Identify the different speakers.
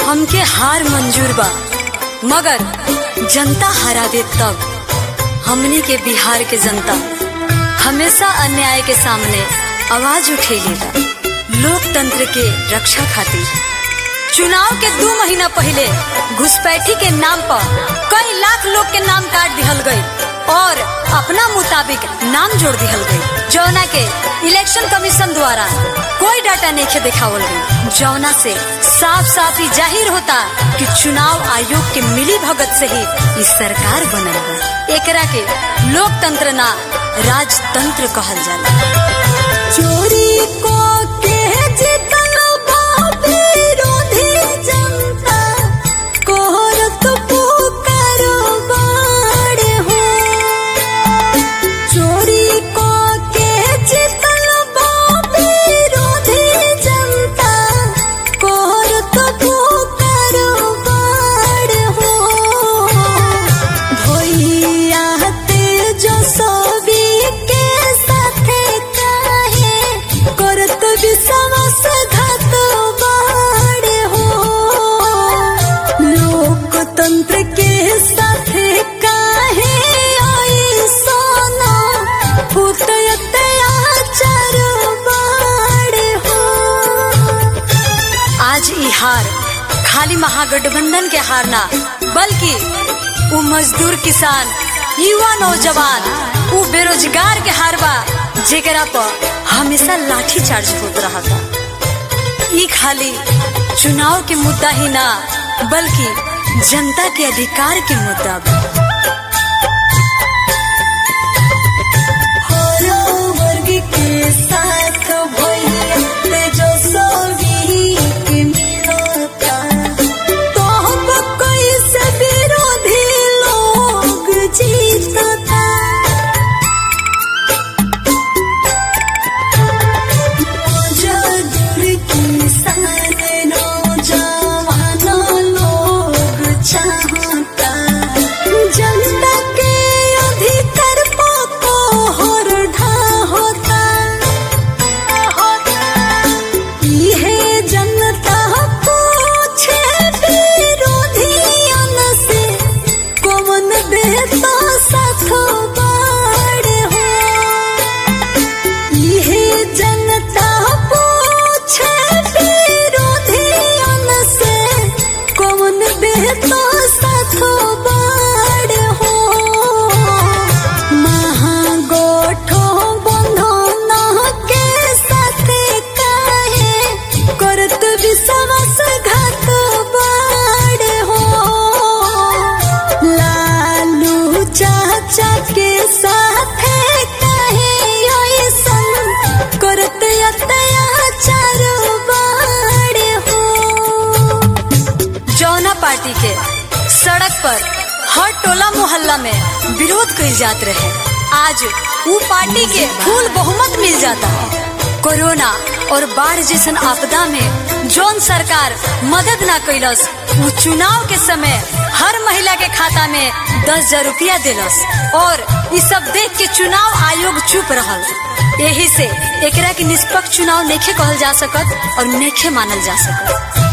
Speaker 1: हमके हार मंजूर बा मगर जनता हरा दे तब हमनी के बिहार के जनता हमेशा अन्याय के सामने आवाज उठेलेगा लोकतंत्र के रक्षा खातिर चुनाव के दो महीना पहले घुसपैठी के नाम पर कई लाख लोग के नाम काट दिहल गई और अपना मुताबिक नाम जोड़ दिहल गई जौना के इलेक्शन कमीशन द्वारा कोई डाटा नहीं दिखावल गई जौना से साफ साफ ही जाहिर होता कि चुनाव आयोग के मिली भगत से ही इस सरकार बनल बा एकरा के लोकतंत्र ना राजतंत्र कहल जाला चोरी को के जितल बा विरोधी जनता कोहरत पुकारो बाड़े हो चोरी को के जितल बा विरोधी जनता कोहरत पुकारो बाड़े हो भैया तेजो सभी के साथे काहे करत विश्वास घात बाड़े हो लोकतंत्र के साथे काहे आई सोना पुतयत आचार बाड़े हो आज ई हार खाली महागठबंधन के हार ना बल्कि वो मजदूर किसान युवा नौजवान वो बेरोजगार के हार बा जेकरा पर हमेशा लाठी चार्ज होत रहा था ई खाली चुनाव के मुद्दा ही ना बल्कि जनता के अधिकार के मुद्दा बा हर वर्ग के साथ भइले तेजस्वी के मिलता तो हम कैसे विरोधी लोग जीतता मजदूर किसान नौजवान लोग चाहता जनता के अधिकार को हर ढा होता इहे जनता पूछे विरोधियन से कौन देता साथ बाड़े हो इहे जनता पूछे विरोधियन से कौन देता साथ बाड़े हो महागोठो बंधन के साथे काहे करत विश्वास घात बाड़े हो लालू चाचा के साथे काहे ऐसन करत अत्याचार बाड़े हो जौना पार्टी के सड़क पर हर टोला मोहल्ला में विरोध कइल जात रहे आज वो पार्टी के फूल बहुमत मिल जाता है कोरोना और बाढ़ जैसन आपदा में जौन सरकार मदद ना कैलस वो चुनाव के समय हर महिला के खाता में दस हजार रुपया दिलस और ये सब देख के चुनाव आयोग चुप रहल यही से एकरा के निष्पक्ष चुनाव नेखे कहल जा सकत और नेखे मानल जा सकत